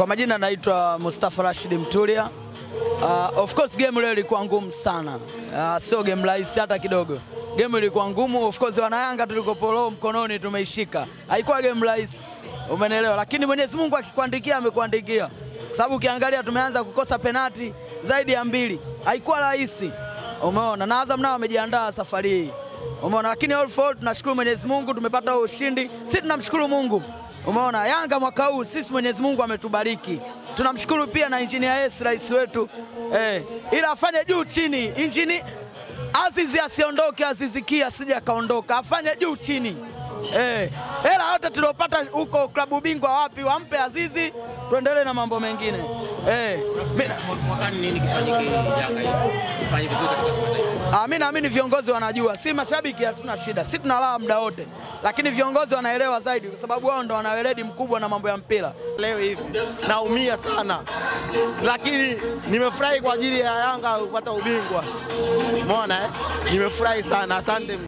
Kwa majina naitwa Mustafa Rashid Mtulia. Uh, of course game leo ilikuwa ngumu sana. Uh, sio game rahisi hata kidogo. Game ilikuwa ngumu. Of course wanayanga tulikopolo mkononi tumeishika. Haikuwa game rahisi. Umenelewa? Lakini Mwenyezi Mungu akikuandikia amekuandikia. Sababu ukiangalia tumeanza kukosa penati zaidi ya mbili. Haikuwa rahisi. Umeona? Na Azam nao wamejiandaa safari hii. Umeona? Lakini all for all tunashukuru Mwenyezi Mungu tumepata ushindi. Sisi tunamshukuru Mungu. Umeona, Yanga mwaka huu sisi Mwenyezi Mungu ametubariki. Tunamshukuru pia na Engineer S rais wetu eh, ila afanye juu chini. Injini Azizi asiondoke, Azizi asije akaondoka, afanye juu chini eh, hela yote tuliopata huko klabu bingwa wapi, wampe Azizi, tuendelee na mambo mengine eh. mi- Mwakani nini kifanyike Yanga hii? Ifanye vizuri katika kimataifa. Ah, mi naamini viongozi wanajua, si mashabiki hatuna shida, si tunalala muda wote, lakini viongozi wanaelewa zaidi, kwa sababu wao ndo wana weledi mkubwa na mambo ya mpira. leo hivi naumia sana, lakini nimefurahi kwa ajili ya Yanga kupata ubingwa. Umeona eh? Nimefurahi sana, asante.